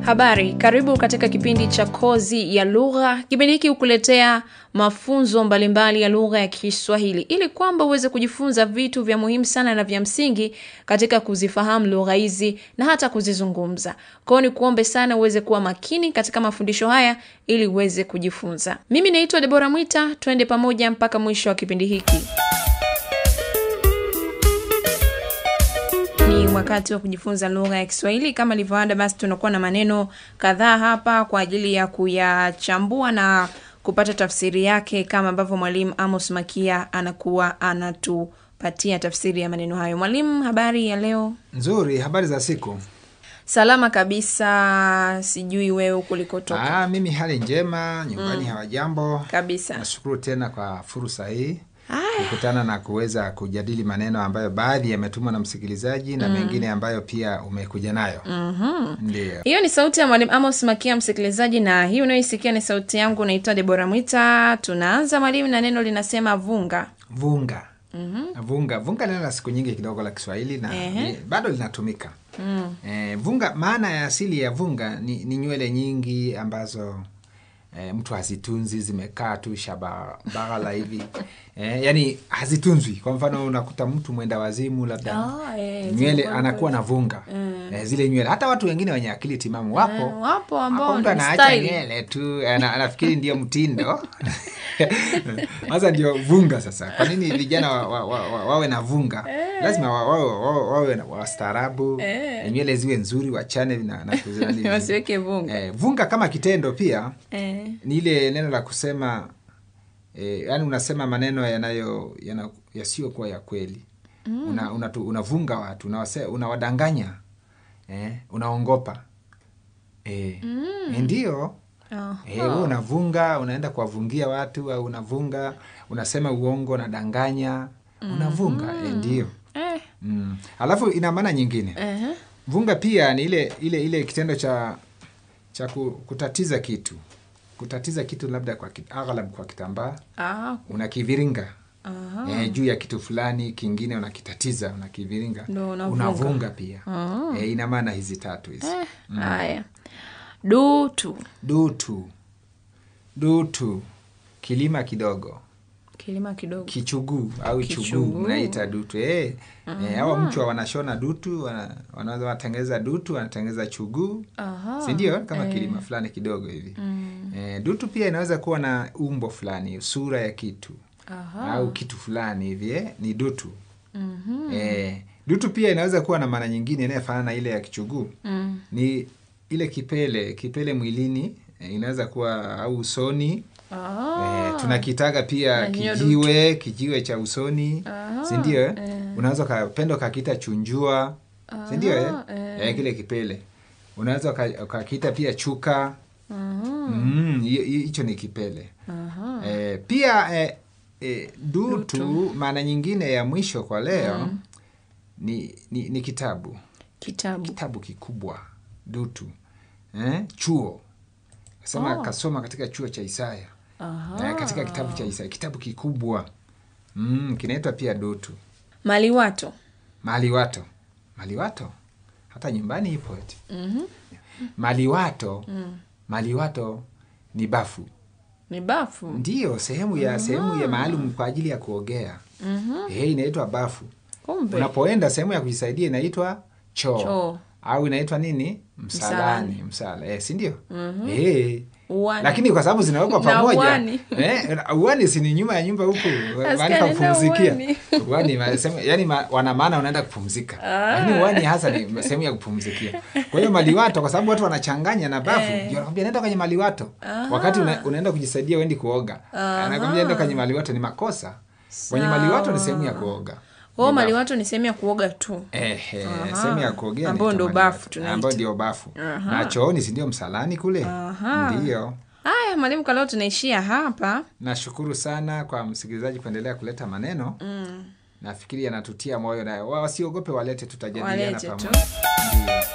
Habari, karibu katika kipindi cha Kozi ya Lugha. Kipindi hiki hukuletea mafunzo mbalimbali ya lugha ya Kiswahili ili kwamba uweze kujifunza vitu vya muhimu sana na vya msingi katika kuzifahamu lugha hizi na hata kuzizungumza. Kwao ni kuombe sana uweze kuwa makini katika mafundisho haya ili uweze kujifunza. Mimi naitwa Debora Mwita, twende pamoja mpaka mwisho wa kipindi hiki. Ni wakati wa kujifunza lugha ya Kiswahili. Kama ilivyoada, basi tunakuwa na maneno kadhaa hapa kwa ajili ya kuyachambua na kupata tafsiri yake, kama ambavyo mwalimu Amos Makia anakuwa anatupatia tafsiri ya maneno hayo. Mwalimu, habari ya leo? Nzuri, habari za siku. Salama kabisa, sijui wewe kulikotoka. Ah, mimi hali njema, nyumbani hawajambo. Kabisa. Nashukuru tena kwa fursa hii kukutana na kuweza kujadili maneno ambayo baadhi yametumwa na msikilizaji na mengine ambayo pia umekuja nayo. Ndio. Hiyo ni sauti ya mwalimu Amos Makia, msikilizaji, na hii unayoisikia ni sauti yangu. Naitwa Debora Mwita. Tunaanza mwalimu, na neno linasema vunga. Vunga. Vunga. Vunga neno la siku nyingi kidogo la Kiswahili na Ehe. ni- bado linatumika. Eh, vunga, maana ya asili ya vunga ni, ni nywele nyingi ambazo eh, mtu hazitunzi, zimekaa tu shabaghala hivi eh, yani hazitunzwi. Kwa mfano unakuta mtu mwenda wazimu labda Ah, eh, nywele zimekuwa anakuwa na vunga eh, zile nywele. Hata watu wengine wenye akili timamu wapo Eh, wapo ambao hapo mtu ni anaacha style. nywele tu ana- anafikiri ndio mtindo sasa ndio vunga sasa kwa nini vijana wa, wa, wa, wa, wawe na vunga lazima wa- wawe wa, wawe na- wastaarabu Eh. nywele ziwe nzuri wachane na, na kuzina- wasiweke vunga eh, vunga kama kitendo pia eh. ni ile neno la kusema eh, yani unasema maneno yanayo yana- yasiyokuwa ya kweli una, unatu- unavunga watu unawase- unawadanganya eh, unaongopa eh, ndio Aha. Eh, wewe unavunga unaenda kuwavungia watu au unavunga unasema uongo unadanganya unavunga eh, ndio Eh. mm. alafu ina maana nyingine Ehe. vunga pia ni ile ile ile kitendo cha cha ku- kutatiza kitu kutatiza kitu labda kwa kit- aghlab kwa kitambaa Ah, unakiviringa aha. eh, juu ya kitu fulani kingine unakitatiza unakiviringa Ndo unavunga. unavunga pia Ah. eh, ina maana hizi tatu hizi Eh, Haya, dutu dutu dutu kilima kidogo kilima kidogo kichuguu au Kichuguu. chuguu mnaita dutu eh. Eh, hawa mchwa wanashona dutu wana- wanaweza watengeneza dutu wanatengeneza chuguu Aha. si ndio kama kilima fulani kidogo hivi eh, dutu pia inaweza kuwa na umbo fulani sura ya kitu Aha. au kitu fulani hivi eh, ni dutu eh, dutu pia inaweza kuwa na maana nyingine inayofanana na ile ya kichuguu Mm. ni ile kipele kipele mwilini eh, inaweza kuwa au usoni Ah. Eh, tunakitaga pia Na hiyo kijiwe kijiwe cha usoni Aha, sindio eh? eh. unaweza ukapenda ukakita chunjua sindio eh? Aha, eh. Eh, kile kipele unaweza uka- ukakita pia chuka Aha. Mm, hiyo- hiyo- hicho ni kipele Aha. eh, pia eh, eh, dutu maana nyingine ya mwisho kwa leo ni, ni, ni kitabu Kitabu. kitabu kikubwa dutu eh? chuo sema Oh. kasoma katika chuo cha Isaya Aha. eh, katika kitabu cha Isaya kitabu kikubwa mm, kinaitwa pia dutu Maliwato. maliwato maliwato hata nyumbani ipo eti Mhm. maliwato maliwato ni bafu Ni bafu. ndiyo sehemu ya sehemu ya maalum kwa ajili ya kuogea Mhm. eh, inaitwa bafu Kumbe. unapoenda sehemu ya kujisaidia inaitwa choo, Choo. au inaitwa nini msalani Msalani. msala eh, si ndio eh, Uwani. lakini kwa sababu zinawekwa Na pamoja uwani. eh, uwani si ni nyuma ya nyumba huku mahali pa nenda kupumzikia uwani. uwani ma- sehemu- yani ma, wana maana unaenda kupumzika lakini uwani hasa ni sehemu ya kupumzikia kwa hiyo maliwato kwa sababu watu wanachanganya na bafu Eh. ndio anakwambia nenda kwenye maliwato wakati una, unaenda kujisaidia uendi kuoga anakwambia nenda kwenye maliwato ni makosa kwenye maliwato ni sehemu ya kuoga Kwao Ni bafu. maliwato ni sehemu ya kuoga tu. Eh, eh, Aha. sehemu ya kuogea Ambao inaitwa ndo maliwato. bafu tunaita. ambao ndio bafu Aha. na chooni si ndio msalani kule Aha. ndio Haya, mwalimu, kwa leo tunaishia hapa. nashukuru sana kwa msikilizaji kuendelea kuleta maneno Mm. nafikiri yanatutia moyo na wa- wasiogope walete tutajadiliana Walete tu. pamoja Ndio.